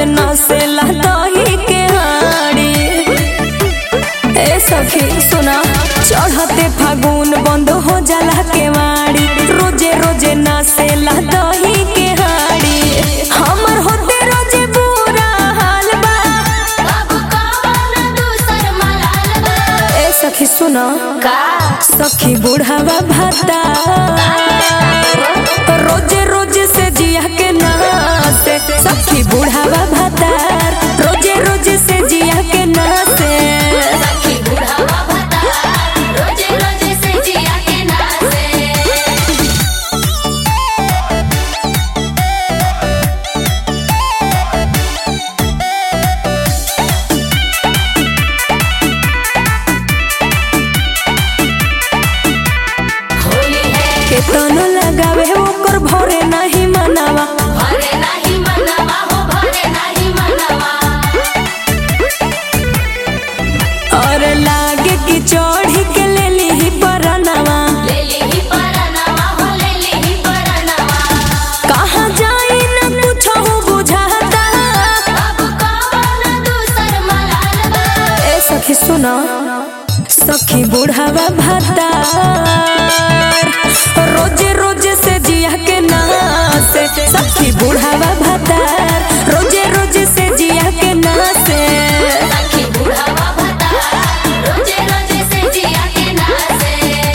नसेला दही के हाड़ी ए सखी सुना चढ़ते फागुन बंद हो जाला के वाड़ी रोजे रोजे नसेला दही के हाड़ी हमर होते रोजे बुरा हाल बा अब कवन दूसर मलाल बा ए सखी सुना का सखी बुढ़ावा भाता रोजे रोजे से जिया के नासे सखी बुढ़ावा भाता रोजे रोजे से जिया के नासे सखी बुढ़ावा भता रोजे रोजे से जिया के नाचे होली है केतनो लगावे ओकर भरे नहीं मनावा भरे नाही मनवा हो भरे नाही मनवा और लागे कि चढ़ी के ले ली परनवा ले ली परनवा हो ले ली परनवा कहाँ जाई न कुछो बुझाता अब कवन दूसर मलाल बा ए सखी सुना सखी बुढ़ावा भाता रोजे रोजे से जिया के नासे सखी बुढ़ावा भाता रोजे रोजे से जिया के नासे सखी बुढ़ावा भता रोजे रोजे से जिया के नाचे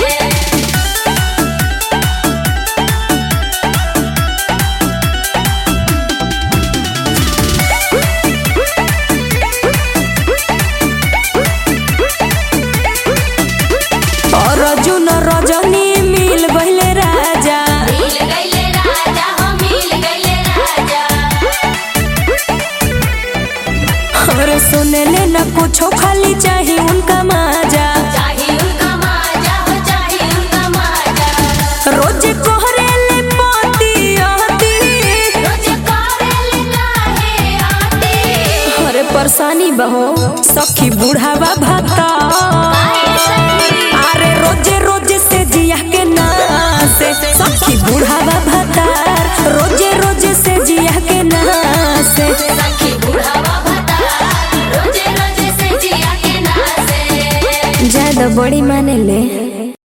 और अर्जुन रजनी मिल गइले राजा मिल गइले राजा हो मिल गइले राजा और सुने ले न कुछो खाली चाही उनका माजा चाही उनका माजा हो चाही उनका माजा रोज कोहरे ले पोती आती रोज करेले काहे आती अरे परेशानी बहो सखी बुढ़ावा भाता काहे सखी अरे रोजे रोजे से जिया के नासे सखी बुढ़ावा भाता रोजे रोजे से जिया के नासे सखी बुढ़ावा भता रोजे रोजे से जिया के नाचे ज्यादा बड़ी माने ले